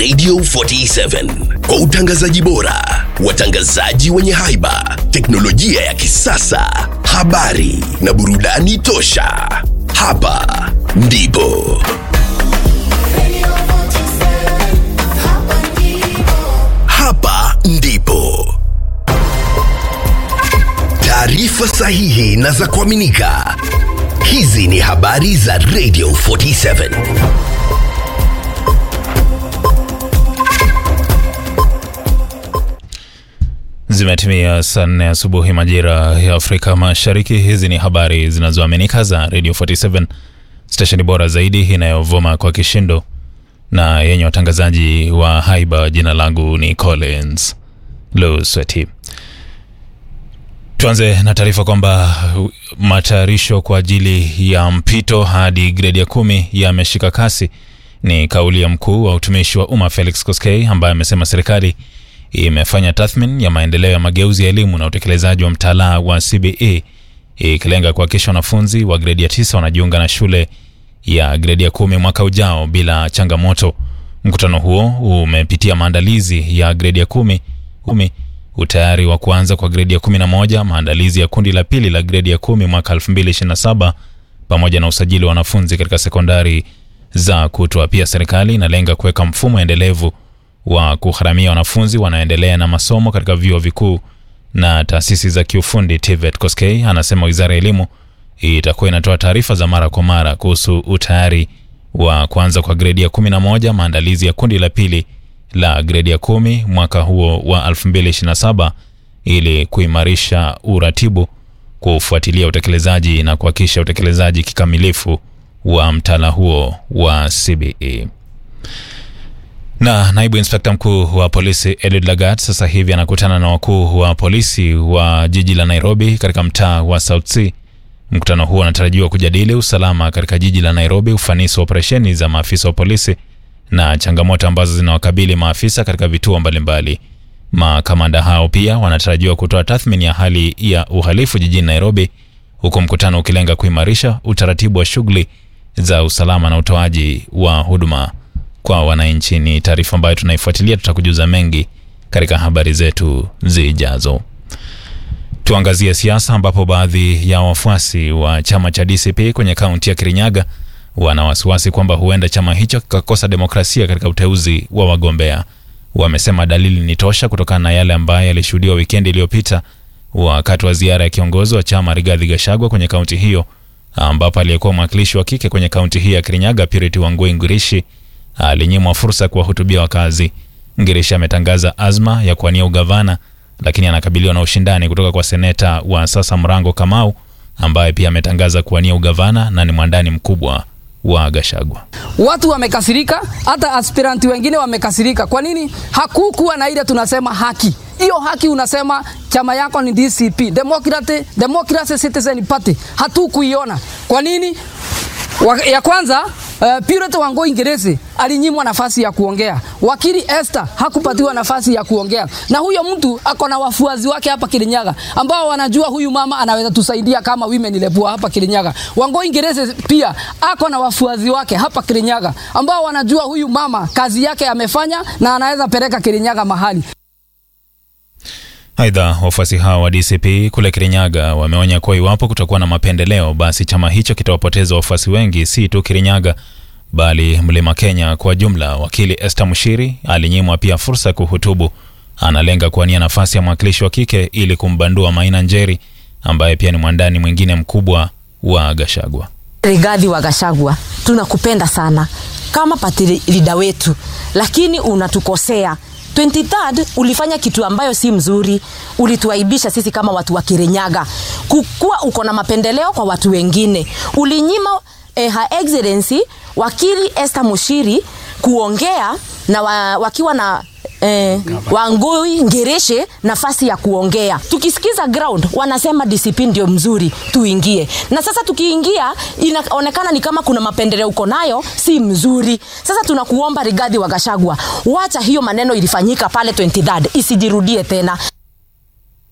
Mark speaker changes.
Speaker 1: Radio 47 kwa utangazaji bora, watangazaji wenye haiba, teknolojia ya kisasa, habari na burudani tosha. Hapa ndipo hapa ndipo taarifa sahihi na za kuaminika. Hizi ni habari za Radio 47.
Speaker 2: Zimetimia saa nne asubuhi majira ya Afrika Mashariki. Hizi ni habari zinazoaminika za Radio 47, stesheni bora zaidi inayovuma kwa kishindo na yenye watangazaji wa haiba. Jina langu ni Collins Lusweti. Tuanze na taarifa kwamba matayarisho kwa ajili ya mpito hadi gredi ya kumi yameshika kasi. Ni kauli ya mkuu wa utumishi wa umma Felix Koskei ambaye amesema serikali imefanya tathmini ya maendeleo ya mageuzi ya elimu na utekelezaji wa mtaala wa CBE ikilenga kuhakikisha wanafunzi wa gredi ya tisa wanajiunga na shule ya gredi ya kumi mwaka ujao bila changamoto. Mkutano huo umepitia maandalizi ya gredi ya kumi, kumi utayari wa kuanza kwa gredi ya kumi na moja, maandalizi ya kundi la pili la gredi ya kumi mwaka 2027 pamoja na usajili wa wanafunzi katika sekondari za kutwa. Pia serikali inalenga kuweka mfumo endelevu wa kugharamia wanafunzi wanaoendelea na masomo katika vyuo vikuu na taasisi za kiufundi TVET. Koskei anasema wizara ya elimu itakuwa inatoa taarifa za mara kwa mara kuhusu utayari wa kuanza kwa gredi ya 11, maandalizi ya kundi la pili la gredi ya kumi mwaka huo wa 2027 ili kuimarisha uratibu, kufuatilia utekelezaji na kuhakikisha utekelezaji kikamilifu wa mtaala huo wa CBE. Na naibu inspekta mkuu wa polisi Edward Lagat sasa hivi anakutana na wakuu wa polisi wa jiji la Nairobi katika mtaa wa South C. Mkutano huo unatarajiwa kujadili usalama katika jiji la Nairobi, ufanisi wa operesheni za maafisa wa polisi na changamoto ambazo zinawakabili maafisa katika vituo mbalimbali. Makamanda hao pia wanatarajiwa kutoa tathmini ya hali ya uhalifu jijini Nairobi, huku mkutano ukilenga kuimarisha utaratibu wa shughuli za usalama na utoaji wa huduma kwa wananchi. Ni taarifa ambayo tunaifuatilia, tutakujuza mengi katika habari zetu zijazo. Tuangazie siasa, ambapo baadhi ya wafuasi wa chama cha DCP kwenye kaunti ya Kirinyaga wana wasiwasi kwamba huenda chama hicho kikakosa demokrasia katika uteuzi wa wagombea. Wamesema dalili ni tosha kutokana na yale ambayo yalishuhudiwa wikendi iliyopita wakati wa ziara ya kiongozi wa chama Rigathi Gachagua kwenye kaunti hiyo, ambapo aliyekuwa mwakilishi wa kike kwenye kaunti hii ya Kirinyaga Purity Wangui Ngirishi alinyimwa fursa ya kuwahutubia wakazi. Ngirishi ametangaza azma ya kuwania ugavana, lakini anakabiliwa na ushindani kutoka kwa seneta wa sasa Mrango Kamau ambaye pia ametangaza kuwania ugavana na ni mwandani mkubwa wa Gachagua.
Speaker 3: Watu wamekasirika, hata aspiranti wengine wamekasirika. Kwa nini? Hakukuwa na ile tunasema haki. Hiyo haki unasema chama yako ni DCP, Democratic, Democracy Citizen Party. Hatukuiona. Kwa nini? Ya kwanza Uh, Purity Wangui Ngirisi alinyimwa nafasi ya kuongea. Wakili Esther hakupatiwa nafasi ya kuongea. Na huyo mtu ako na wafuazi wake hapa Kirinyaga ambao wanajua huyu mama anaweza tusaidia kama women rep hapa Kirinyaga. Wangui Ngirisi pia ako na wafuazi wake hapa Kirinyaga ambao wanajua huyu mama kazi yake amefanya na anaweza peleka Kirinyaga mahali.
Speaker 2: Aidha, wafuasi hao wa DCP kule Kirinyaga wameonya kuwa iwapo kutakuwa na mapendeleo, basi chama hicho kitawapoteza wafuasi wengi, si tu Kirinyaga bali Mlima Kenya kwa jumla. Wakili Esther Mushiri alinyimwa pia fursa ya kuhutubu. Analenga kuwania nafasi ya mwakilishi wa kike ili kumbandua Maina Njeri ambaye pia ni mwandani mwingine mkubwa wa Gachagua.
Speaker 4: Rigathi wa Gachagua, tunakupenda sana kama party leader wetu, lakini unatukosea 23rd ulifanya kitu ambayo si mzuri, ulituaibisha sisi kama watu wa Kirinyaga, kukuwa uko na mapendeleo kwa watu wengine. Ulinyima eh, Her Excellency wakili Esther Mushiri kuongea na wa, wakiwa na eh, Wangui Ngereshe nafasi ya kuongea. Tukisikiza ground wanasema discipline ndio mzuri, tuingie. Na sasa tukiingia, inaonekana ni kama kuna mapendeleo uko nayo, si mzuri. Sasa tunakuomba Rigathi wa Gachagua, wacha hiyo maneno ilifanyika pale 23rd isijirudie tena.